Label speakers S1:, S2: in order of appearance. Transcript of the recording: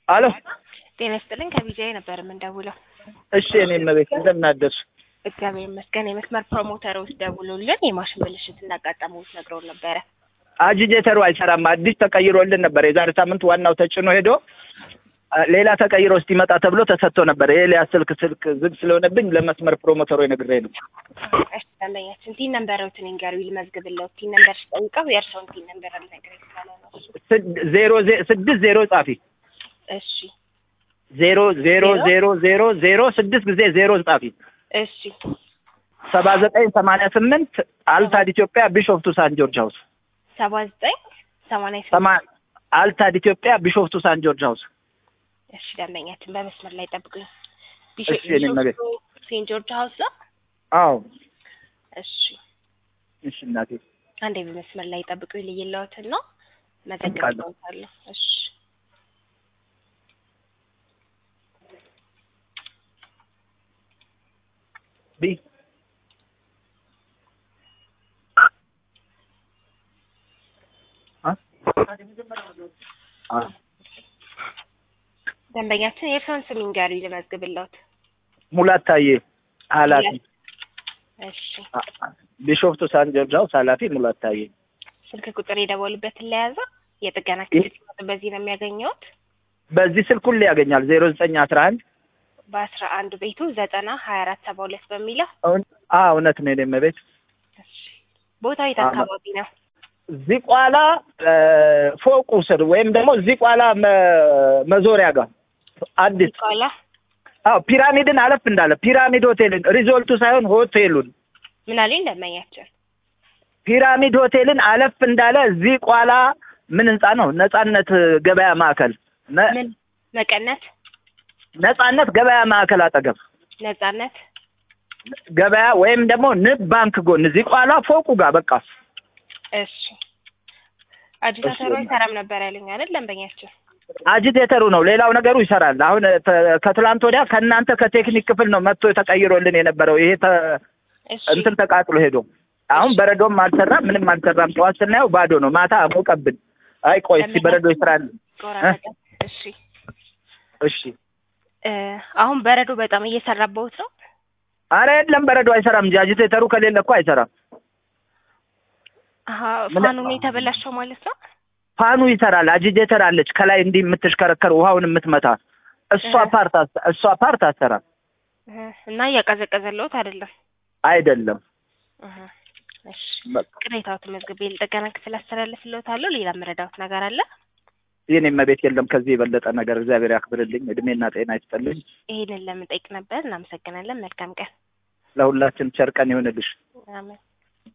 S1: አሎ
S2: ጤና ይስጥልኝ ከቢጂአይ ነበር የምንደውለው።
S1: እሺ እኔ መቤት እንደምን አደርሽ?
S2: እግዚአብሔር ይመስገን። የመስመር ፕሮሞተሮች ደውሎልን የማሽን ብልሽት እንዳጋጠሙት ነግረውን ነበረ።
S1: አጂቴተሩ አይሰራም። አዲስ ተቀይሮልን ነበር። የዛሬ ሳምንት ዋናው ተጭኖ ሄዶ አ፣ ሌላ ተቀይሮ እስኪመጣ ተብሎ ተሰጥቶ ነበር። የኤልያስ ስልክ ስልክ ዝግ ስለሆነብኝ ለመስመር ፕሮሞተሩ ነግሬ ነው።
S2: እሺ ደንበኛችን ቲን ነምበሮትን ይንገሩ ይልመዝግብለው። ቲን ነምበር ስጠይቀው የእርስዎን ቲን ነምበር አልነግረኝ ስላለ ነው እሱ።
S1: ስድ- ዜሮ ዜ- ስድስት ዜሮ ጻፊ
S2: እሺ
S1: ዜሮ ዜሮ
S2: ዜሮ?
S1: ዜሮ ዜሮ ዜሮ ስድስት ጊዜ ዜሮ ጻፊ
S2: እሺ
S1: ሰባ ዘጠኝ ሰማንያ ስምንት አልታድ ኢትዮጵያ ቢሾፍቱ ሳን ጆርጅ ሀውስ
S2: ሰባ ዘጠኝ ሰማንያ ስምንት
S1: ሰማ አልታድ ኢትዮጵያ ቢሾፍቱ ሳን ጆርጅ ሀውስ
S2: እሺ ደንበኛችን በመስመር ላይ ጠብቁኝ።
S1: እሺ፣ የኔ እመቤት።
S2: ሴንት ጆርጅ ሀውስ ነው።
S1: አዎ
S2: እሺ
S1: እሺ እናቴ
S2: አንዴ በመስመር ላይ ጠብቁኝ። ልይለዎትን ነው መዘግብለዎታለሁ። እሺ
S1: ቢ አ? አ
S2: ደንበኛችን የእርስዎን ስም ይንገሩ ልመዝግብለዎት።
S1: ሙላት ታዬ ኃላፊ
S2: እሺ
S1: አ- አ- ቢሾፍቱ ሳን ጆርጅ ሀውስ ኃላፊ ሙላት ታዬ
S2: ስልክ ቁጥር የደወሉበትን ለያዘ የጥገና
S1: ይህ-
S2: ክፍል በዚህ ነው የሚያገኘውት።
S1: በዚህ ስልክ ሁሌ ያገኛል ዜሮ ዘጠኝ አስራ አንድ
S2: በአስራ አንድ ቤቱ ዘጠና ሀያ አራት ሰባ ሁለት በሚለው
S1: አ እውነት ነው የኔ ቤት
S2: እሺ። ቦታው የት
S1: አዎ።
S2: አካባቢ ነው?
S1: ዚቋላ እ፣ ፎቁ ስር ወይም ደግሞ ዚቋላ መ- መዞሪያ ጋር አዲስ
S2: ቃላ
S1: አዎ ፒራሚድን አለፍ እንዳለ ፒራሚድ ሆቴልን ሪዞልቱ ሳይሆን ሆቴሉን
S2: ምን አለኝ ደንበኛችን
S1: ፒራሚድ ሆቴልን አለፍ እንዳለ ዚቋላ ምን ህንጻ ነው? ነጻነት ገበያ ማዕከል ነ-
S2: ምን መቀነት
S1: ነጻነት ገበያ ማዕከል አጠገብ
S2: ነጻነት
S1: ገበያ ወይም ደግሞ ንብ ባንክ ጎን ዚቋላ ፎቁ ጋር በቃ
S2: እሺ አጂታተሩ ይሰራም ነበር ያለኝ አይደል ደንበኛችን
S1: አጂቴተሩ ነው። ሌላው ነገሩ ይሰራል። አሁን ተ- ከትላንት ወዲያ ከእናንተ ከቴክኒክ ክፍል ነው መጥቶ ተቀይሮልን የነበረው ይሄ ተ-
S2: እሺ
S1: እንትን ተቃጥሎ ሄዶ አሁን በረዶም አልሰራም፣ ምንም አልሰራም። ጠዋት ስናየው ባዶ ነው። ማታ አሞቀብን። አይ ቆይ እስቲ በረዶ ይስራል።
S2: ቆራረጠ እሺ
S1: እሺ
S2: እ አሁን በረዶ በጣም እየሰራበውት ነው
S1: አረ የለም በረዶ አይሰራም እንጂ አጂቴተሩ ከሌለ እኮ አይሰራም።
S2: አሀ
S1: ምን-
S2: ፋኑ ነው የተበላሸው ማለት ነው
S1: ፋኑ ይሰራል። አጂቴተር አለች ከላይ እንዲህ የምትሽከረከር ውሃውን የምትመታ እሷ
S2: እህ።
S1: ፓርት አስ- እሷ ፓርት አትሰራም።
S2: እ እና እያቀዘቀዘለውት አይደለም
S1: አይደለም
S2: እህ እሺ
S1: በቃ
S2: ቅሬታው ተመዝግቤ ልጠገና ክፍል አስተላልፍልዎታለሁ ሌላ መረዳዎት ነገር አለ
S1: የኔ መቤት የለም ከዚህ የበለጠ ነገር እግዚአብሔር ያክብርልኝ፣ እድሜና ጤና ይስጥልኝ።
S2: ይሄንን ለምንጠይቅ ነበር እናመሰግናለን መልካም ቀን
S1: ለሁላችን ቸር ቀን ይሁንልሽ።
S2: አሜን